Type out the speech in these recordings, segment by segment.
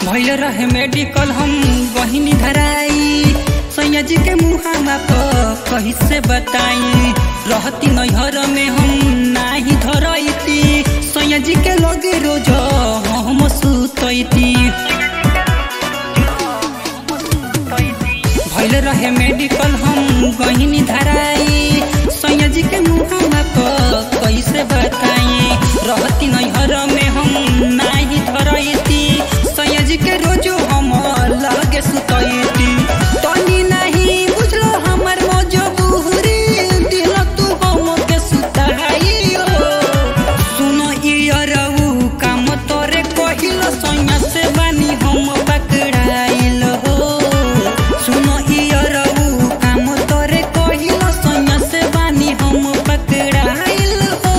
भइल रहे मेडिकल हम बहिनी धराई सैया जी के मुहावा पर कही से बताई रहती नैहर में हम नाही धरैती सैया जी के लगे रोज हम सुतैती भइल रहे मेडिकल हम गहिनी धराई सैया जी के मुहावा पर कैसे बताई रहती नैहर में हम नाही धरैती सैया जी के रोजो हम लगे सुतैती तनी नहीं बुझलो हमर मजबूरी दिल तू हम के सुताइयो सुन इयरऊ काम तोरे कहिल सैया से बानी हम पकड़ाइल हो सुन इयरऊ काम तोरे कहिल सैया से बानी हम पकड़ाइल हो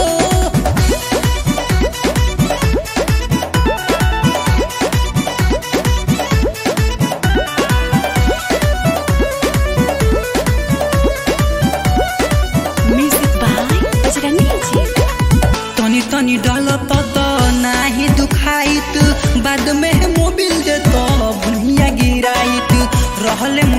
Music by Bajrangi Ji. तनी तनी डलत त नाही दुखाइत बाद में मोबिल दे तो भुइया गिराइत रहले